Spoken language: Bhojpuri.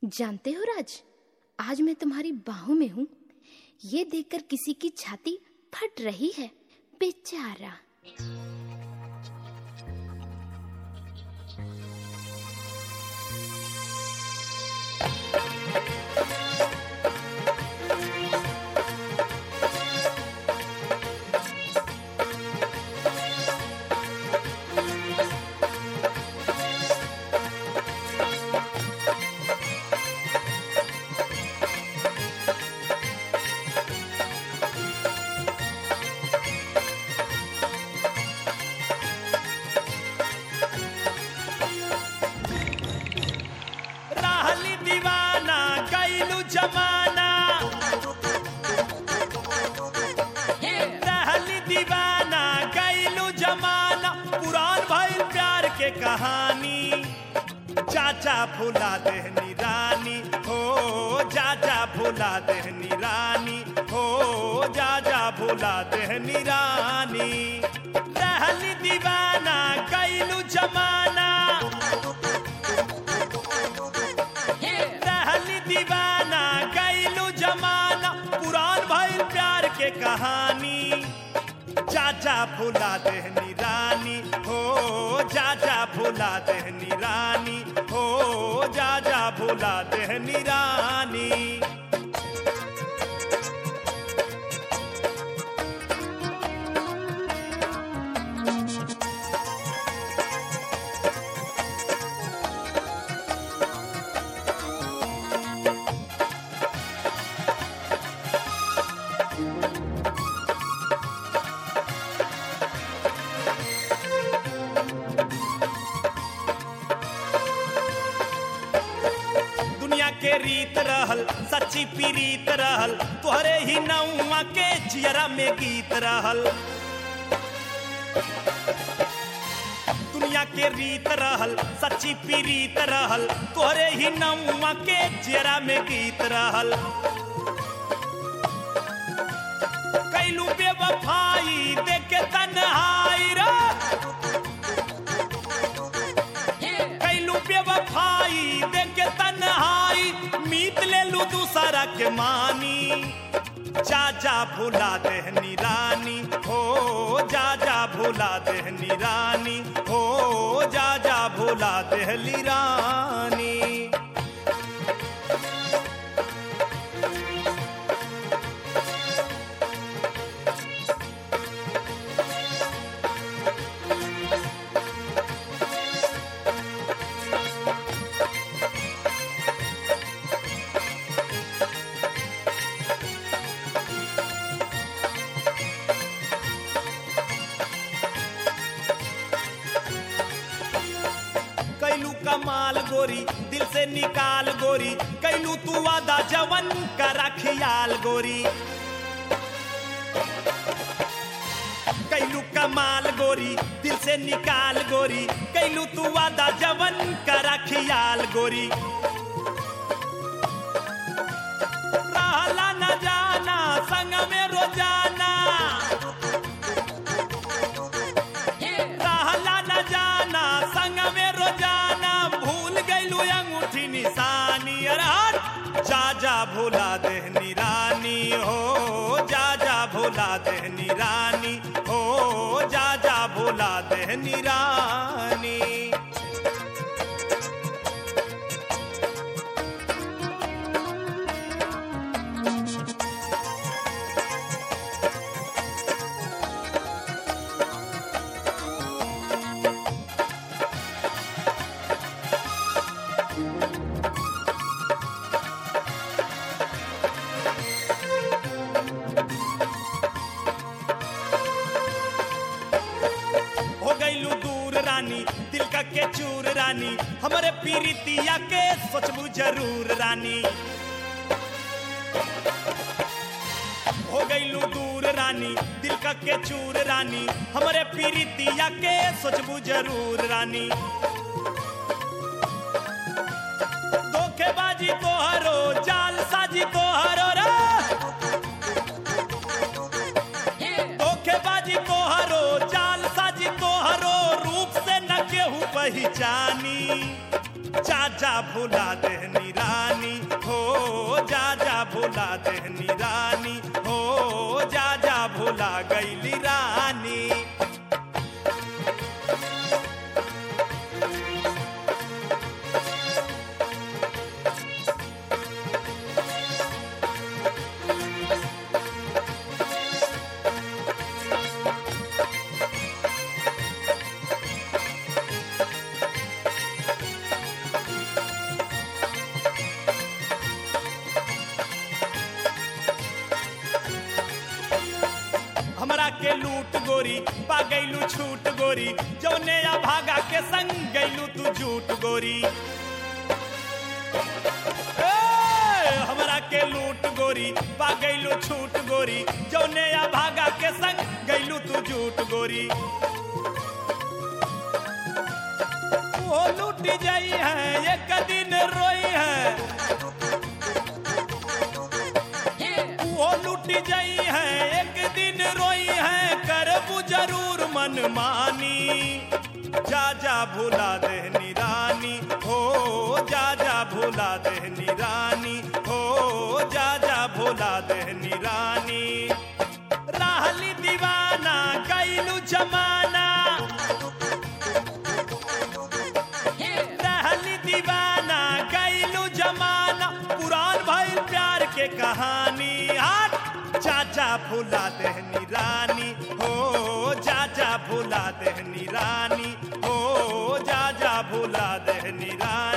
जानते हो राज आज मैं तुम्हारी बाहों में हूँ ये देखकर किसी की छाती फट रही है बेचारा रहली दीवाना कैलू जमाना रहली दीवाना कैलू जमाना पुरान भइल प्यार के कहानी चाचा भुला देहनी रानी हो चाचा भुला देहनी रानी हो चाचा भुला देहनी रानी रहली दीवाना कैलू जमाना रहली दीवाना कैलू जमाना पुरान भइल प्यार के कहानी चाचा भुला देहनी रानी हो चाचा भुला देहनी रानी हो चाचा भुला देहनी रानी दुनिया के रीत रहल सच्ची पीरीत रहल तोहरे ही नौआ के जियरा में गीत रहल दुनिया के रीत रहल सच्ची पीरीत रहल तोहरे ही नौआ के जियरा में गीत रहल कैलू बेवफाई देखे तन्हाई रे कैलू बेवफाई देखे तन्हाई मीत ले लू दूसरा के मानी चाचा भुला देहनी रानी हो जाजा भुला देहनी रानी हो जाजा भुला देहली रानी कैलू कमाल गोरी दिल से निकाल गोरी कैलू तू वादा जवन करा खियाल गोरी कैलू कमाल गोरी दिल से निकाल गोरी कैलू तू वादा जवन करा खियाल गोरी रहला न जाना संग में रोजाना रहला न जाना संग में रोजाना भूल गईलू अंगूठी निशानी अरे हट जा जा भुला देहनी रानी हो जा जा भुला देहनी रानी हो जा जा भुला देहनी रानी हो गईलू दूर रानी दिल का के चूर रानी हमारे पीरितिया के सोचबू जरूर रानी हो गईलू दूर रानी दिल का के चूर रानी हमारे पीरितिया के सोचबू जरूर रानी धोखेबाजी तोहरो जाल साजी तोहरो रे धोखेबाजी तोहरो जाल साजी तोहरो रूप से न केहू पहचानी चाचा भुला देहनी रानी गईली रानी हमरा के लूट गोरी पा गईलू छूट गोरी जौने या भागा के संग गईलू तू झूठ गोरी ए, हमरा के लूट गोरी पा गईलू छूट गोरी जौने या भागा के संग गईलू तू झूठ गोरी वो लूट जाई है एक दिन रोई है वो लूट जाई है एक दिन रोई है करबू जरूर मन मानी जा जा भूला देहनी रानी हो जा जा भूला देहनी रानी हो जा जा भूला देहनी रानी राहली दीवाना कैलू जमाना रहली दीवाना कैलू जमाना पुरान भइल प्यार के कहानी हट चाचा भूला देहनी रानी हो चाचा भूला देहनी रानी हो जा जा भूला देहनी रानी